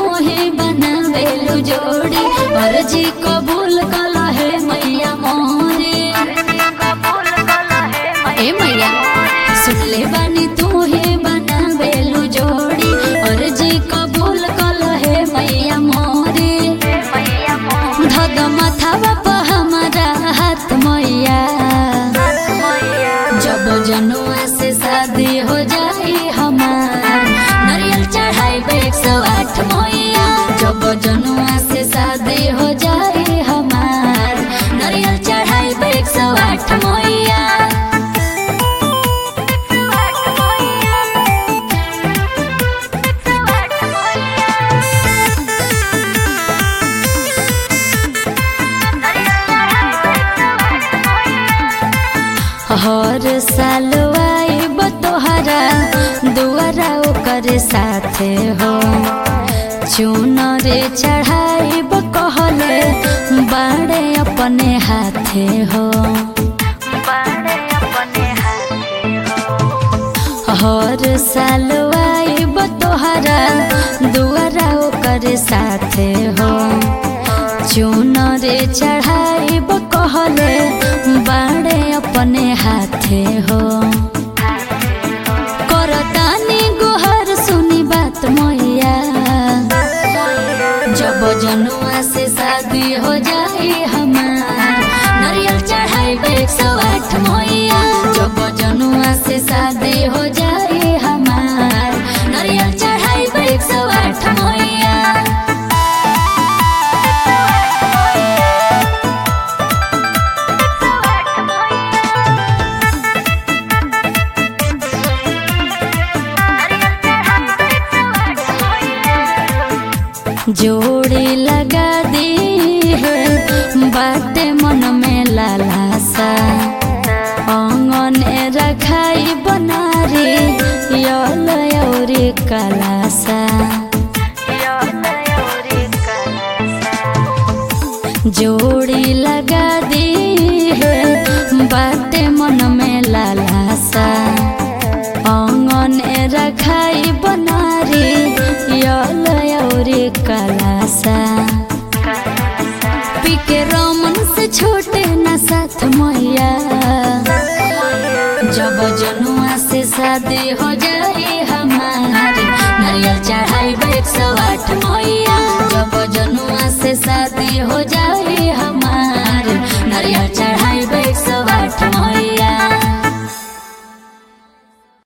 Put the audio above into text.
ही बनावेलु जोड़ी अर्जी कबूल कला है मैया मोरे ए मैया सुनले बानी तू ही बनावेलु जोड़ी अर्जी कबूल कला है मैया मोरे धद माथावा प हमारा हाथ मैया जब जनुआ से शादी हो जाई हमार नारियल चढ़ाई एक सौ आठ मैया जब जनुआ से शादी हो जाई हमार नारियल चढ़ाई एक सौ आठ मैया हर साल आइब तोहरा दुआरा ओकर साथे हो चुनरे चढ़ाइब कहले बाड़े अपने हाथे हो हर साल आइब तोहरा दुआरा ओकर साथे हो चुनरे चढ़ाइब कहले बाड़े अपने हाथे हो करतानी गुहर सुनी बात मैया जब जनुआ से शादी हो जाए हमार नारियल चढ़ाई एक सौ आठ मैया जब जनुआ से शादी हो जाए हमार नारियल चढ़ाई एक सौ आठ मैया जोड़ी लगा दी है बाटे मन में लालासा अंगने रखाई बनारी यल औरी कलासा जोड़ी लगा दी है बाटे मन में लालासा अंगने रखाई बनारी यल औरी कलासा पीके रमन से छोटे न साथ मैया जब जनुआ से शादी हो जाए हमारे नारियल चढ़ाई एक सौ आठ मैया जब जन